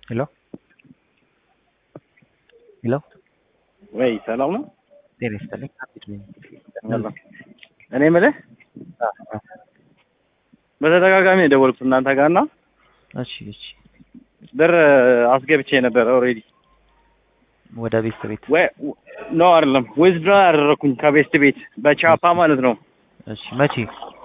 ሄሎ ሄሎ ወይ ሰላም ነው? ጤና ይስጥልኝ። እኔ የምልህ በተደጋጋሚ የደወልኩት እናንተ ጋር እና እሺ እሺ ብር አስገብቼ ነበር ኦልሬዲ ወደ ቤት ቤት ወይ ኖ አይደለም ዊዝድራ ያደረኩኝ ከቤስት ቤት በቻፓ ማለት ነው። እሺ መቼ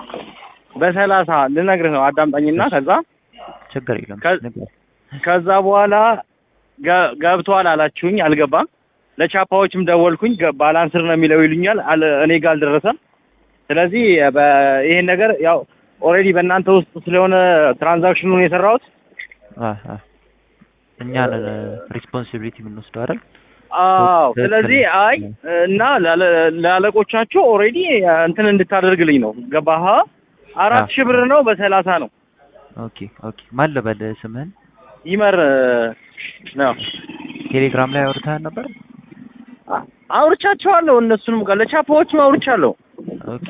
በሰላሳ ልነግርህ ነው አዳምጣኝና ከዛ ችግር የለም ከ- ንገር። ከዛ በኋላ ገ- ገብቷል አላችሁኝ፣ አልገባም። ለቻፓዎችም ደወልኩኝ፣ ገ- ባላንስር ነው የሚለው ይሉኛል፣ አለ- እኔ ጋር አልደረሰም። ስለዚህ በ- ይሄን ነገር ያው ኦልሬዲ በእናንተ ውስጥ ስለሆነ ትራንዛክሽኑን የሰራሁት አ አ እኛን ሪስፖንሲቢሊቲ የምንወስደው አይደል? አዎ። ትክክል ስለዚህ ነው። አይ እና ላለ- ለአለቆቻቸው ኦልሬዲ እንትን እንድታደርግልኝ ነው። ገባህ? አራት አዎ። ሺህ ብር ነው በሰላሳ ነው። ኦኬ ኦኬ። ማን ልበል ስምህን? ይመር ነው ቴሌግራም ላይ አውርተሃል ነበር? አ- አውርቻቸዋለሁ። እነሱንም ጋር ለቻፓዎችም አውርቻለሁ። ኦኬ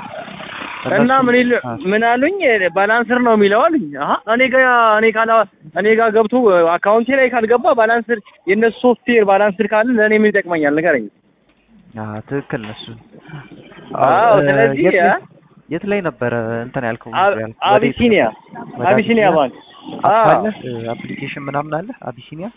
እና ምን ይል አ፣ ምን አሉኝ ባላንስር ነው የሚለው አሉኝ። አሀ እኔ ጋ እኔ ካላ እኔ ጋር ገብቶ አካውንቴ ላይ ካልገባ ባላንስር የእነሱ ሶፍትዌር ባላንስር ካለ ለእኔ ምን ይጠቅመኛል ንገረኝ። አ ትክክል ነው እሱ። አዎ እ፣ ስለዚህ የት ላይ- አ- የት ላይ ነበረ እንትን ያልከው? አ- ያልከው? ወዴት? አቢሲኒያ ወደ አቢሲኒያ ባንክ አፕ አዎ አለ? አፕሊኬሽን ምናምን አለ? አቢሲኒያ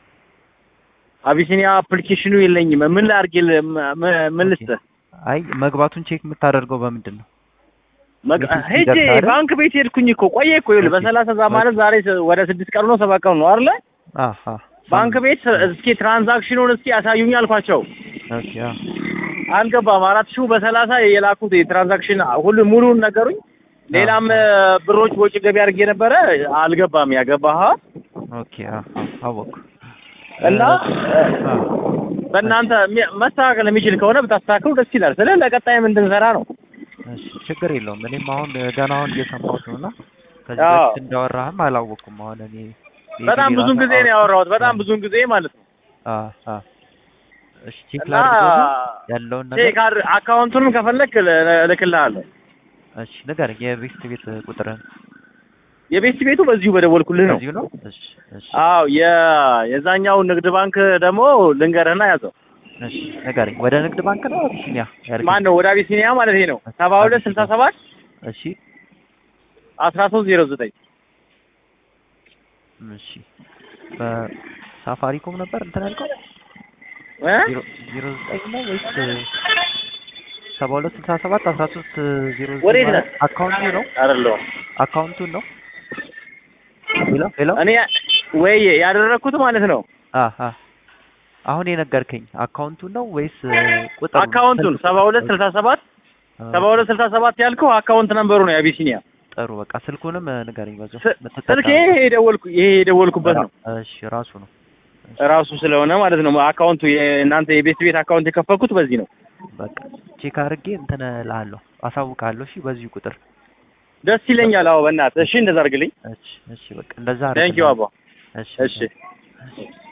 አቢሲኒያ አፕሊኬሽኑ የለኝም። ምን ላድርግ? ምን ልስጥህ? አይ መግባቱን ቼክ የምታደርገው በምንድን ነው? መግ- የፊት ሄጄ ሲደርስ አይደል? ባንክ ቤት ሄድኩኝ እኮ ቆየ እኮ ይኸውልህ፣ ኦኬ። በሰላሳ ዛ ማለት ዛሬ ስ- ወደ ስድስት ቀኑ ነው ሰባት ቀኑ ነው አይደለ? አሃ ባንክ ቤት እስኪ ትራንዛክሽኑን እስኪ ያሳዩኝ አልኳቸው። ኦኬ አ አልገባም። አራት ሺው በሰላሳ የላኩት የትራንዛክሽን ሁሉ ሙሉን ነገሩኝ። ሌላም እ፣ ብሮች ወጪ ገቢ አድርጌ ነበረ አልገባም። ያገባህ ኦኬ አ አወኩ እና እ፣ አ በእናንተ የሚ- መስተካከል የሚችል ከሆነ ብታስተካክሉ ደስ ይላል። ስለ ለቀጣይም እንድንሰራ ነው። እሺ ችግር የለውም። እኔም አሁን ገና አሁን እየሰማሁት ነው እና ከዚህ አዎ። በፊት እንዳወራህም አላወኩም። አሁን እኔ በጣም ብዙን ጊዜ ነው ያወራሁት። በጣም ብዙን ጊዜ ማለት ነው። አ አ እሺ ቼክ እና ላድርገውና ያለውን ነገር ቼክ አድር- አካውንቱንም ከፈለክ ል- እልክልሃለሁ። እሺ ንገረኝ። የቤት ቤት ቁጥርህን የቤት ቤቱ በዚሁ በደወልኩልህ ነው። እዚሁ ነው? እሺ እሺ አዎ የ የዛኛው ንግድ ባንክ ደግሞ ልንገርህና ያዘው እሺ ንገረኝ። ወደ ንግድ ባንክ ነው አቢሲኒያ ያልከኝ? ማን ነው? ወደ አቢሲኒያ ማለት ነው። ሰባ ሁለት ስልሳ ሰባት እሺ አስራ ሶስት ዜሮ ዘጠኝ እሺ በሳፋሪኮም ነበር እንትን ያልከው እ? ዜሮ ዜሮ ዘጠኝ ነው ወይስ ሰባ ሁለት ስልሳ ሰባት አስራ ሶስት ዜሮ ዘጠኝ ወዴት ማለት ነህ? አካውንቱ ነው አይደለሁም አካውንቱን ነው ሄሎ ሄሎ እኔ ወይ ያደረኩት ማለት ነው አ አ አሁን የነገርከኝ አካውንቱን ነው ወይስ ቁጥር አካውንቱን ሰባ ሁለት ስልሳ ሰባት ሰባ ሁለት ስልሳ ሰባት ያልከው አካውንት ነምበሩ ነው የአቢሲኒያ ጥሩ በቃ ስልኩንም ንገረኝ በዛው ስ- የምትጠቀመው። ስልክ ይሄ የደወልኩ ይሄ የደወልኩበት ነው እሺ ራሱ ነው ራሱ ስለሆነ ማለት ነው አካውንቱ የእናንተ የቤት ቤት አካውንት የከፈትኩት በዚህ ነው በቃ ቼክ አድርጌ እንትን እልሃለሁ አሳውቅሃለሁ እሺ በዚሁ ቁጥር ደስ ይለኛል አዎ በእናትህ እሺ እንደዛ አድርግልኝ እሺ እሺ በቃ እንደዛ ቴንኪው አድርግልሃለሁ። አባ እሺ እሺ